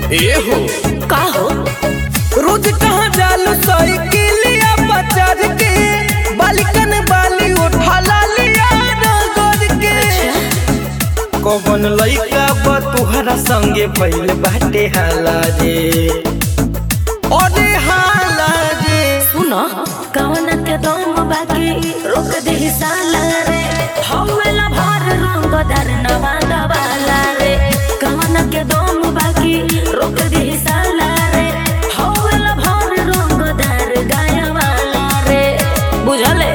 ए हो का हो रोज कहाँ जालू साइकिलिया बचार के बालिकन बाली उठा लिया नगर के कौन लइका बा तुहरा संगे भइल बाटे हाला रे अरे हाला रे सुन कवन के दम बाकी रोक दे साला रे हवेला भर रंग दर नवादा वाला रे कवन के दम बाकी रोक दे साला रे हवेला भर रंग दर गाया वाला रे बुझले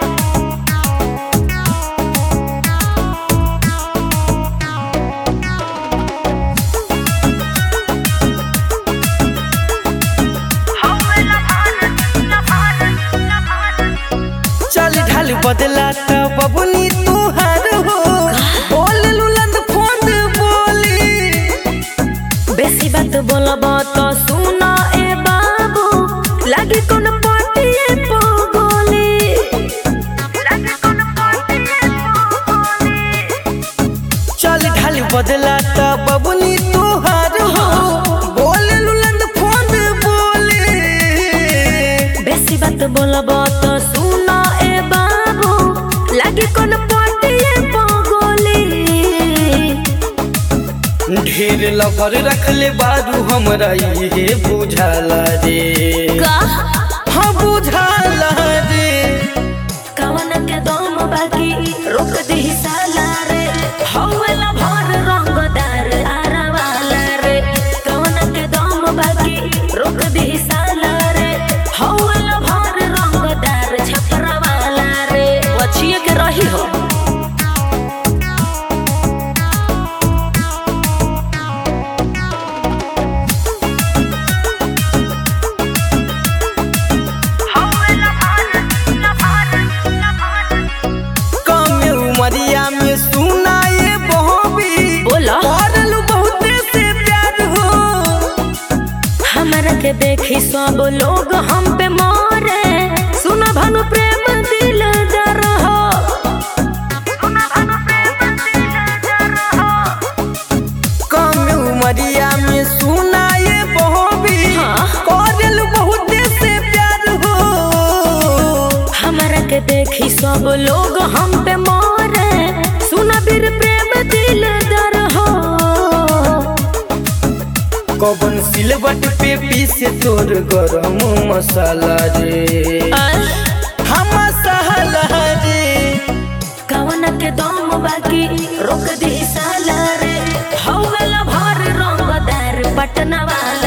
चल ढाल बदला त बबुनी तुहार हो बोल लुलंद फोन बोली बेसी बात बोलब तो सुन ए बाबू लागी कोन पटिए पगोली लागी कोन पटिए पगोली चल ढाल बदला त बबुनी तुहार हो बोल लुलंद फोन बोली बेसी बात बोलब तो सुन ए बाबू लागी कोन पटिए पगोली ढेर लफर रखले बारू हमरा ये बुझाला रे का हाँ बुझाला रे कवन के दम बाकी रोक दी साला रे हवेला भर रंगदार आरा वाला रे कवन के दम बाकी रोक दी साला रे हवेला भर रंगदार छपरा वाला रे वछिए के रही हो कम उमरिया में सुनाए बहबी बोला करलू बहुते से प्यार हो हमरा के देखी सब लोग हम पे मारे सुन भानु प्रेम दिल दर हो सुन भानु प्रेम दिल दर हो कम उमरिया में सुनाए बहबी हाँ। करलू बहुते से प्यार हो हमरा के देखी सब लोग हम पे मारे सुना बीर प्रेम दिल दर हो कबन सिलबट पे पीसे तोर गरम मसाला रे हम मसाला रे कवन के दम बाकी रोक दी साला रे हवेला भर रंगदार पटना वाला